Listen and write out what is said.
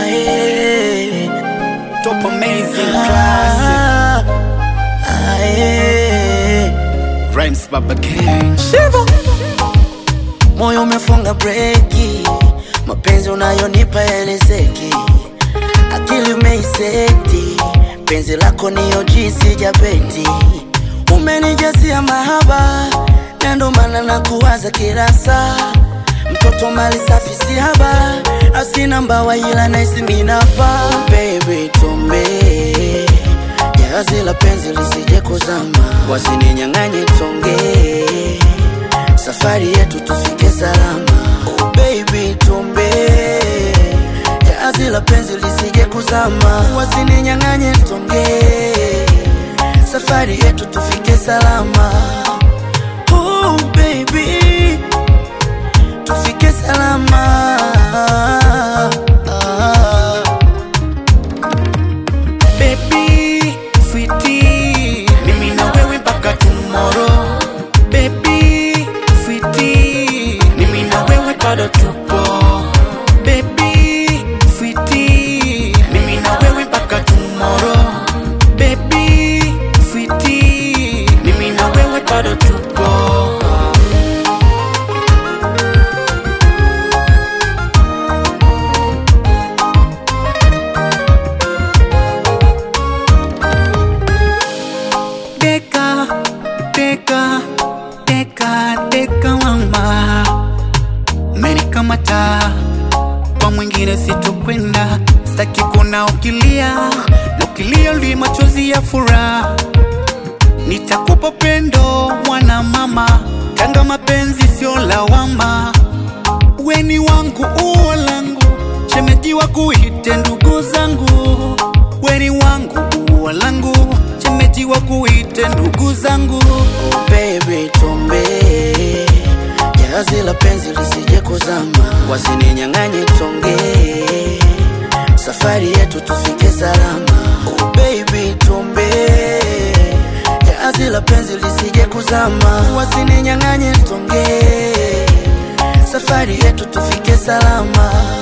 Aye. Top amazing classic. Aye. Rhymes Baba King. Shivo. Moyo umefunga breki, mapenzi unayonipa elezeki, akili umeiseti, penzi lako niyo jinsi japeti, umenijasia mahaba, na ndo maana nakuwaza kila saa, mtoto mali safi si haba, asina mbawa ila naisi minapa, baby tumbe jahazi la penzi lisije kuzama, wasininyang'anye tonge safari yetu tufike salama. Oh baby, tumbe jahazi la penzi lisije kuzama, wasininyang'anye tonge, safari yetu tufike salama. Oh baby, tufike salama. Baby, sweetie, mimi na wewe mpaka tomorrow. Baby, sweetie, mimi na wewe bado tupo. Baby, sweetie, mimi na wewe mpaka tomorrow. Baby, sweetie, mimi na wewe bado tupo. Deka, deka, deka, deka mama, umenikamata kwa mwingine sitokwenda, sitaki kuna ukilia na ukilia li machozi ya furaha, nitakupa pendo mwana mama, kanga mapenzi sio lawama, weni wangu uo langu, shemeji wa kuite ndugu zangu, weni wangu uo langu, shemeji wa kuite ndugu zangu. Oh baby, tumbe jahazi la penzi lisije kuzama, wasininyang'anye tonge, safari yetu tufike salama. Oh baby, tumbe jahazi la penzi lisije kuzama, wasininyang'anye tonge, safari yetu tufike salama.